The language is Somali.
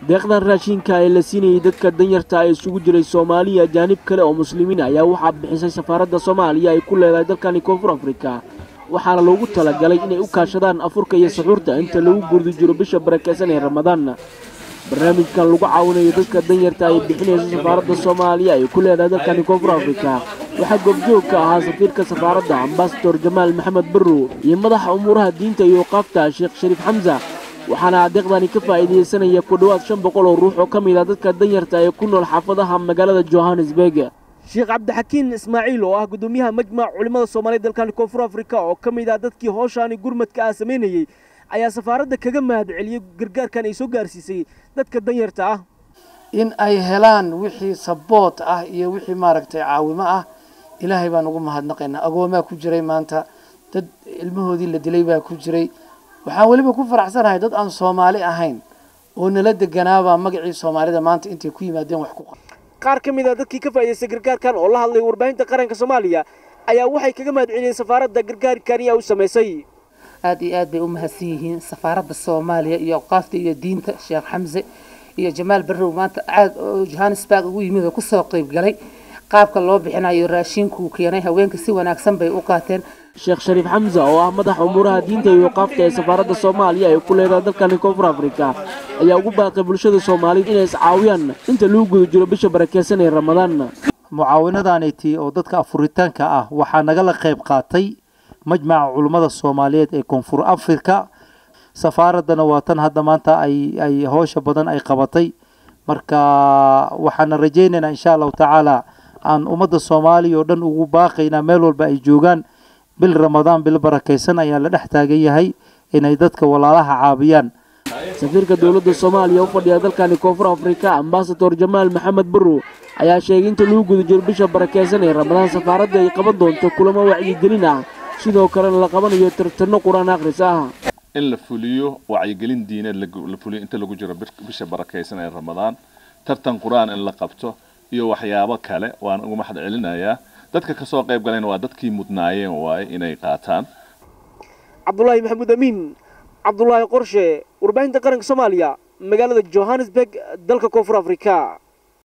deeqdan raashinka ee la siinayay dadka danyarta ee isugu jiray soomaaliya ajaanib kale oo muslimiin ayaa waxaa bixisay safaaradda soomaaliya ay ku leedahay dalkani koonfur afrika waxaana loogu talagalay inay u kaashadaan afurka iyo suxuurta inta lagu gurdi jiro bisha barakeysan ee ramadaan barnaamijkan lagu caawinayo dadka danyarta ay bixinayso safaaradda soomaaliya ay ku leedahay dalkani koonfur afrika waxaa goobjoog ka ahaa safiirka safaaradda ambasador jamaal maxamed barrow iyo madaxa umuuraha diinta iyo qaabta sheekh shariif xamsa waxaana adeeqdani ka faa'iidaysanaya ku dhowaad shan boqol oo ruux oo ka mid ah dadka danyarta ee ku nool xaafadaha magaalada johannesburg sheekh cabdixakiin ismaaciil oo ah gudoomiyaha majmac culimmada soomaaliya dalkani koonfur afrika oo ka mid ah dadkii howshaani gurmadka ah samaynayey ayaa safaaradda kaga mahad celiyey gargaarkan ay soo gaarsiisay dadka danyarta ah in ay helaan wixii saboot ah iyo wixii maaragtay caawimo ah ilaahay baan ugu mahadnaqaynaa agoomaa ku jiray maanta dad ilmahoodii la dilay baa ku jiray waxaan weliba ku faraxsanahay dad aan soomaali ahayn oo nala deganaabaa magacii soomaalida maanta intay ku yimaadeen wax ku qaar ka mid a dadkii ka faa'idaystay gargaarkan oo la hadlay warbaahinta qaranka soomaaliya ayaa waxay kaga mahad celiyeen safaaradda gargaarkan ayaa u samaysay aad iyo aad bay u mahadsan yihiin safaaradda soomaaliya iyo awqaafta iyo diinta sheekh xamse iyo jamaal barrow maanta aad oo johannesburg ugu yimid oo kusoo qayb galay qaabka loo bixinayo raashinkuu keenay haweenka si wanaagsan bay u qaateen sheekh shariif xamse oo ah madaxa umuuraha diinta iyo qaabta ee safaaradda soomaaliya ay ku leedahay dalkani koonfur afrika ayaa ugu baaqay bulshada soomaaliyed inay iscaawiyaan inta lagu guda jiro bisha barakeysan ee ramadaan mucaawinadaanayti oo dadka afuritaanka ah waxaa nagala qayb qaatay majmaca culummada soomaaliyeed ee koonfur afrika safaaraddana waa tan hadda maanta ay ay howsha badan ay qabatay marka waxaana rajaynaynaa insha allahu tacaala aan ummadda soomaaliya oo dhan ugu baaqaynaa meel walba ay joogaan bil ramadaan bil barakaysan ayaa la dhex taagan yahay inay dadka walaalaha caabiyaan safiirka dowladda soomaaliya u fadhiya dalkani koonfur afrika ambasador jamaal maxamed barrow ayaa sheegay inta lagu guda jiro bisha barakeysan ee ramadaan safaaradda ay qaban doonto kulamo wacyigelin ah sidoo kalena la qabanayo tartano qur-aan akhris ah in la fuliyo wacyigelin diineed la fuliyo inta lagu jiro bisha barakaysan ee ramadaan tartan qur-aan in la qabto iyo waxyaabo kale waan uga mahad celinayaa dadka kasoo qayb galayna waa dadkii mudnaayeen waaye inay qaataan cabdulaahi maxamuud amiin cabdulaahi qorshe warbaahinta qaranka soomaaliya magaalada johannesburg dalka koonfur afrika